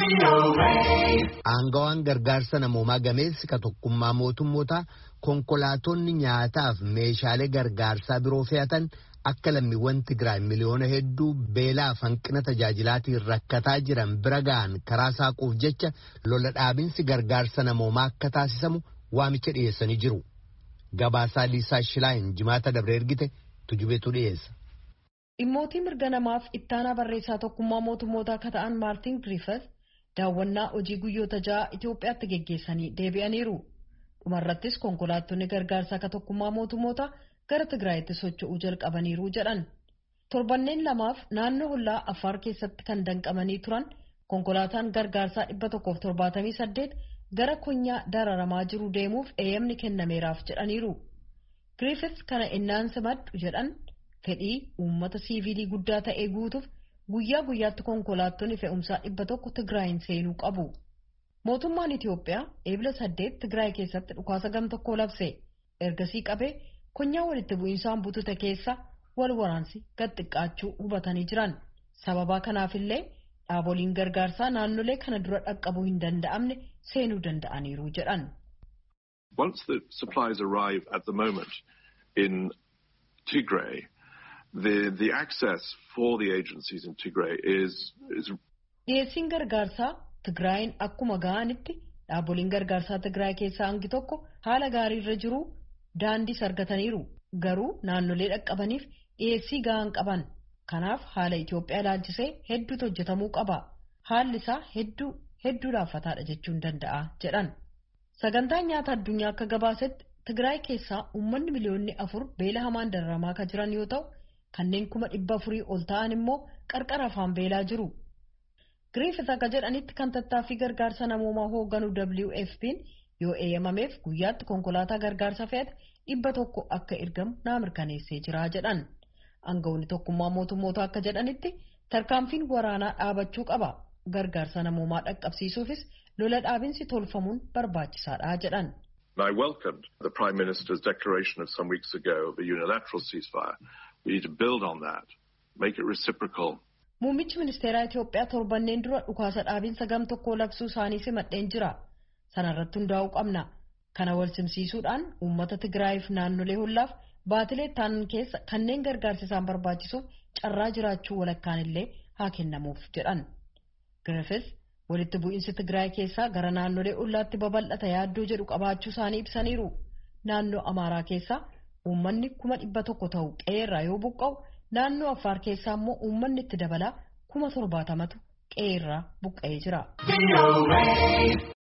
Aangawaan gargaarsa namoomaa gameessi ka tokkummaa mootummootaa konkolaatonni nyaataaf meeshaalee gargaarsaa biroo fe'atan akka lammiiwwan Tigraay miliyoona hedduu beelaaf hanqina tajaajilaatiin rakkataa jiran bira ga'an karaa saaquuf jecha lola dhaabinsi gargaarsa namoomaa akka taasisamu waamicha dhiyeessanii jiru. Gabaasaa Liisaa Shilaayin jimaata dabre ergite tujubeetu dhiyeessa. Dhimmootii mirga namaaf ittaanaa barreessaa tokkummaa mootummootaa akka ta'an Maartin Griffith daawwannaa hojii guyyoota ja'a Itoophiyaatti geggeessanii deebi'aniiru. Dhumarrattis konkolaattonni gargaarsaa akka tokkummaa mootummootaa gara Tigraayitti socho'uu jalqabaniiru jedhan. Torbanneen lamaaf naannoo hollaa Affaar keessatti kan danqamanii turan konkolaataan gargaarsaa dhibba tokkoof torbaatamii saddeet gara konyaa dararamaa jiru deemuuf eeyyamni kennameeraaf jedhaniiru. Griffith kana innaan simadhu jedhan fedhii uummata siivilii guddaa ta'ee guutuuf guyyaa guyyaatti konkolaattonni fe'umsaa dhibba tokko Tigraayin seenuu qabu. Mootummaan Itiyoophiyaa eebila saddeet Tigraay keessatti dhukaasa gam tokkoo labse. Ergasii qabee konyaa walitti bu'iinsaan butute keessa wal waraansi gad xiqqaachuu hubatanii jiran. Sababaa kanaafillee dhaaboliin gargaarsaa naannolee kana dura dhaqqabuu hin danda'amne seenuu danda'aniiru jedhan. Once the supplies arrive at the moment in Tigray, the, the access for the agencies in Tigray is, is Dhiyeessiin gargaarsaa Tigraayin akkuma ga'anitti dhaaboliin gargaarsaa Tigraay keessaa hangi tokko haala gaarii irra jiru daandiis argataniiru. Garuu naannolee dhaqqabaniif dhiyeessii ga'an qaban. Kanaaf haala Itoophiyaa ilaalchisee hedduutu hojjetamuu qaba. Haalli isaa hedduu hedduu laaffataadha jechuun danda'a jedhan. Sagantaan nyaata addunyaa akka gabaasetti Tigraay keessaa uummanni miliyoonni afur beela hamaan dararamaa kan jiran yoo ta'u kanneen kuma dhibba afurii ol ta'an immoo qarqara afaan beelaa jiru. Griffith akka jedhanitti kan tattaaffii gargaarsa namoomaa hoogganu WFP'n yoo eeyyamameef guyyaatti konkolaataa gargaarsa fe'ate dhibba tokko akka ergamu naa mirkaneessee jira jedhan. Aangawoonni tokkummaa mootummoota akka jedhanitti tarkaanfiin waraanaa dhaabachuu qaba. Gargaarsa namoomaa dhaqqabsiisuufis lola dhaabinsi tolfamuun barbaachisaadha jedhan. I welcomed the Prime Minister's declaration of some weeks ago of a unilateral ceasefire. We need to build on that, make it reciprocal. Muummichi ministeeraa Itoophiyaa torbanneen dura dhukaasa dhaabinsa gam tokkoo labsuu isaanii simadheen jira. Sana irratti hundaa'uu qabna. Kana wal simsiisuudhaan uummata Tigraayiif naannolee hollaaf baatilee taanan keessa kanneen gargaarsi isaan barbaachisuuf carraa jiraachuu walakkaan illee haa kennamuuf jedhan. Griffith walitti bu'iinsi Tigraay keessaa gara naannolee ollaatti babal'ata yaaddoo jedhu qabaachuu isaanii ibsaniiru. Naannoo Amaaraa keessaa uummanni kuma dhibba tokko ta'u qe'eerraa yoo buqqa'u naannoo Affaar keessaa immoo uummanni itti dabalaa kuma torbaatamatu qe'eerraa buqqa'ee jira.